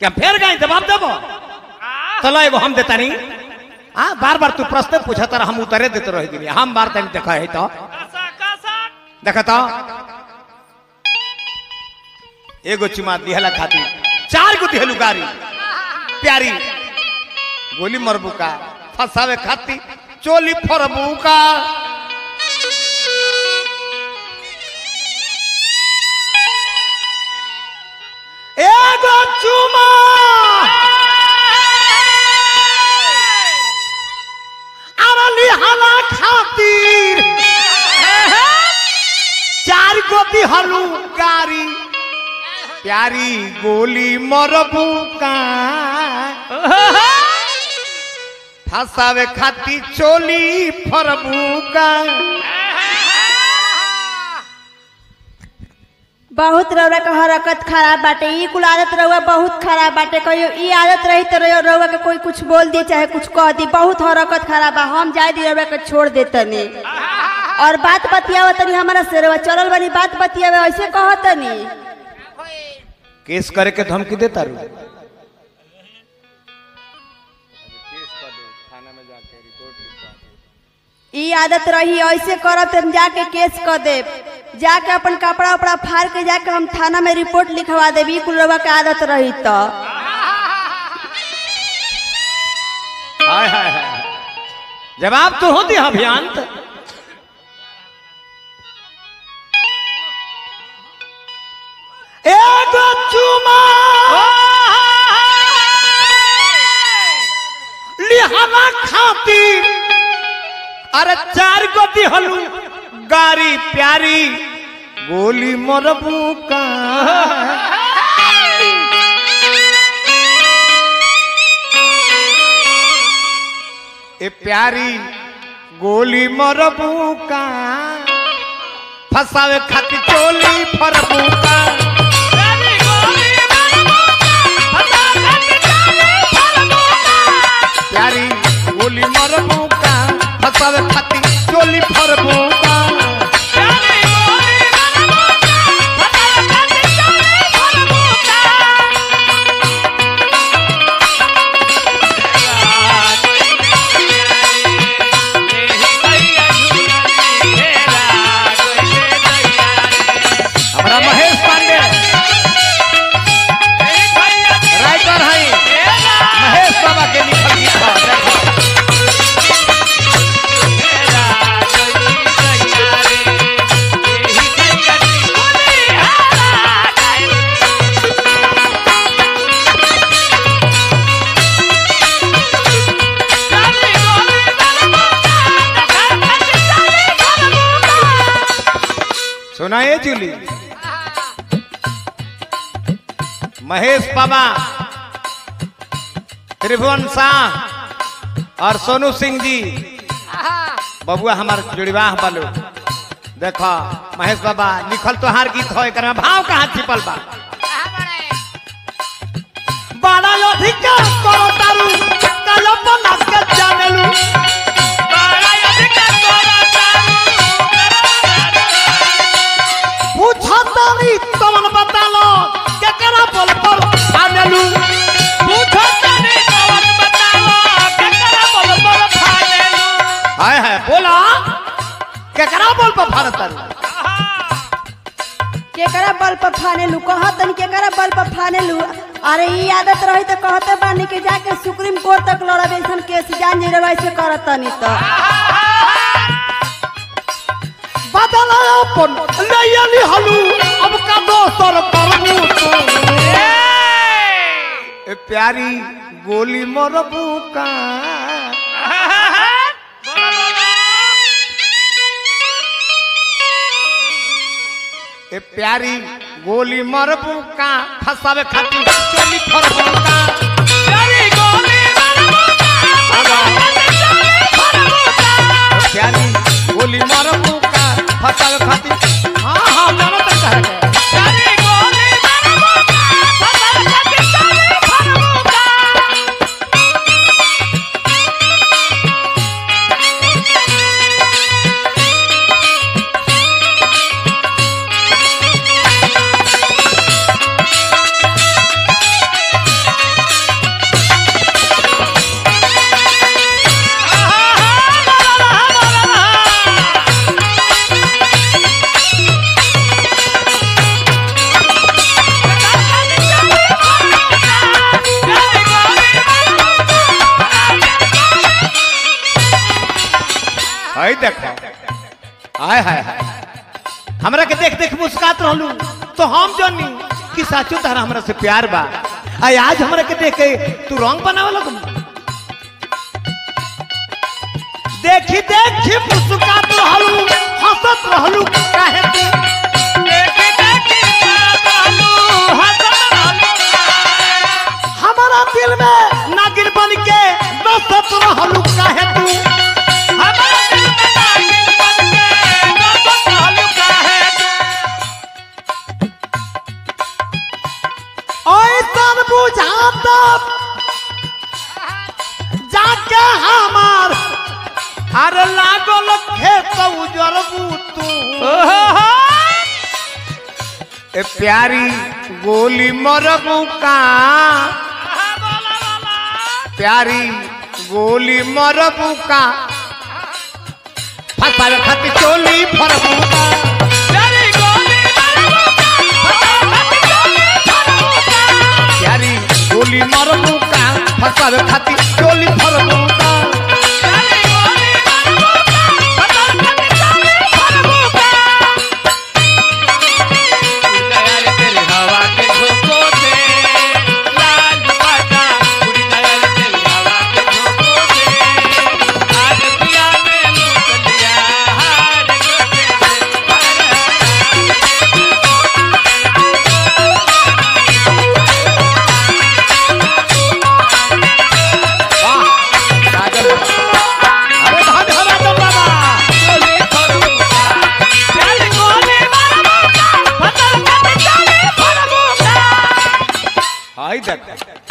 क्या फेर गए जवाब देबो चलो एगो हम देता नहीं हाँ बार बार तू प्रश्न पूछा तर हम उतरे देते रह दिन हम बार तनी देखा है तो कासा कासा देखा तो एगो चुमा दिहला खाती चार गो दिहलु गारी प्यारी गोली मरबू का फसावे खाती चोली फरबू का एगो चुमा अरली हला खातिर चार गो दिहलु गारी प्यारी गोली मरबू का फसावे खाती चोली फरबू का बहुत रउआ के हरकत खराब बाटे ई कुल आदत रउआ बहुत खराब बाटे कहियो ई आदत रही तो रउआ रउआ के कोई कुछ बोल दी चाहे कुछ कह दी बहुत हरकत खराब बा हम जाए दी रउआ के छोड़ देतनी और बात बतियाव तनी हमारा से रउआ चलल बनी बात बतियावे ऐसे कहतनी केस करे के धमकी देता रू ई आदत रही ऐसे करत हम जाके केस कर देब जाके अपन कपड़ा उपड़ा फाड़ के जाके हम थाना में रिपोर्ट लिखवा देब ई कुल रउआ के आदत रही तो हाय हाय हाय जवाब तो होती है अभियान एगो चुमा लिहावा खातिर अरे चार गो दिहलू गारी प्यारी गोली मरबू का ए प्यारी गोली मरबू का फसावे खातिर चोली फरबू का तेरी गोली मरबू फसा खाती चोली फरबू प्यारी गोली मरबू का फसावे खातिर चोली फरबू का तेरी गोली मरबू फसा खाती चोली फरबू हमारा महेश पांडे राइटर है महेश बाबा के लिखल गीत बा, देखो सुनाए जूली महेश बाबा त्रिभुवन शाह और सोनू सिंह जी बबुआ हमार जुड़वाह बालू देखो महेश बाबा लिखल तोहार गीत हो एकर में भाव कहाँ छिपल बा बड़ा अधिकार करो तारू कल्पना के जानेलू पूछो तारी तमन बतालो केकरा बोल पर आनेलू हाय हाय बोला केकरा बोल पर भारत तारू केकरा बल पर फाने लू कहतन केकरा बल पर फाने लू अरे ई आदत रही तो कहते बानी के जाके सुप्रीम कोर्ट तक लड़ब ऐसन केस जान जे वैसे करतनी तो बदला अपन लयली हलू अब का दोसर करमू तो ए प्यारी गोली मरबू का ए प्यारी गोली मरबू का फसावे खातिर चोली फरबू का प्यारी गोली मरबू का फसावे खातिर हाँ हाँ मानो तो कह गए देखो आय हाय हाय हमरा के देख देख मुस्कात रहलू तो हम जानी कि साचो तारा हमरा से प्यार बा आई आज हमरा के देख के तू रंग बनावे लगू देखी देखी मुस्कात रहलू हंसत रहलू काहे तू देखी देखी करत रहलू, हंसत रहलू। हमारा दिल में नागिन बन के बसत रहलू काहे तू हमारा दिल में नागिन बन के बसत रहलू काहे तू? ऐसन बुझाता जाके हमार अरे लागल खेत उजरबू तू ओहो, ए प्यारी गोली मरबू का आहा, बोला, बोला। प्यारी गोली मरबू का फसावे खातिर चोली फरबू का प्यारी गोली मारबू का, फसावे खातिर गोली मारबू का। प्यारी गोली मरबू का फसावे खातिर चोली फरबू का प्यारी गोली मारबू का, फसावे खातिर गोली मारबू का। उड़ गया रे तेरे हवा के झोंकों से, लाल दुपट्टा। उड़ गया रे तेरे हवा के झोंकों से, आज पिया ने लूट लिया हार जोते से। वाह राजन बाबा। अरे धन हो राजन बाबा गोली फरबू का, प्यारी गोली मारबू का, फसावे खातिर गोली फरबू का। आई देख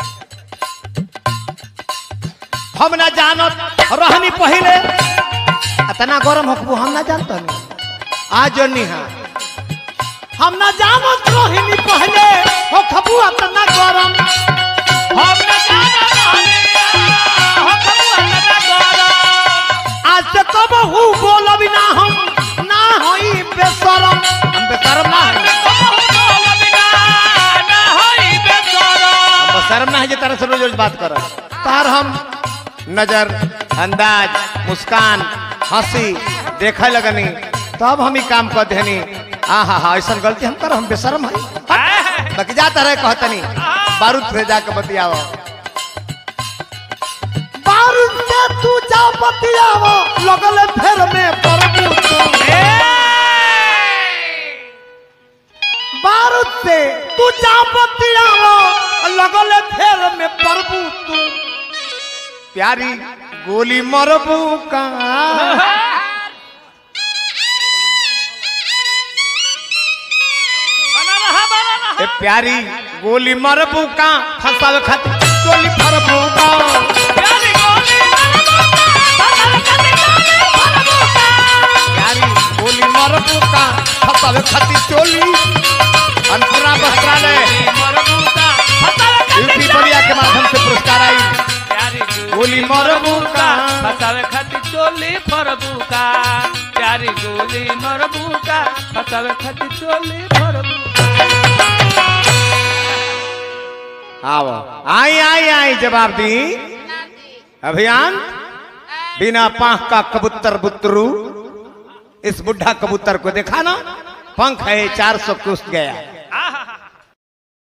हम ना जानत रहनी पहले इतना गरम हकबू हम ना जानत हनी आज जनी हां हम ना जानत रहनी पहले हो खबू इतना गरम हम न जाना रहलिया, हो खबुआ न गरम। आज से कब हु बोलब ना हम ना होई बेशरम हम बेशरम ना हई कहूँ बोल बिना न होई बेसरम। हम बेशरम ना है जे तरह से रोज रोज बात कर तार हम नजर अंदाज मुस्कान हंसी देखे लगनी तब हम ही काम कर देनी आ हा हा ऐसा गलती हम कर हम बेशरम है आह, बाकी जाता रहे कहतनी बारूद से जाके बतियाव बारूद से तू जा बतियाव लगल फेर में परबू तू ए, बारूद से तू जा बतियाव लगल फेर में परबू तू प्यारी गोली मरबू का बना रहा, बना रहा। ए प्यारी गोली मरबू का फंसावे खातिर चोली फरबू का प्यारी गोली मारबू का, फसावे खातिर गोली फरबू का। प्यारी गोली मरबू का फंसावे खातिर चोली अनपुरा वस्त्रालय मरबू का, फसावे खातिर यूपी बलिया के माध्यम से पुरस्कार आई प्यारी गोली मरबू का फसावे खातिर चोली फरबू का प्यारी गोली मरबू का फसावे खातिर चोली फरबू आओ आई आई आई जवाब दी अभियान बिना पाख का कबूतर बुतरू इस बुढ़ा कबूतर को देखा ना पंख है चार सौ कुछ गया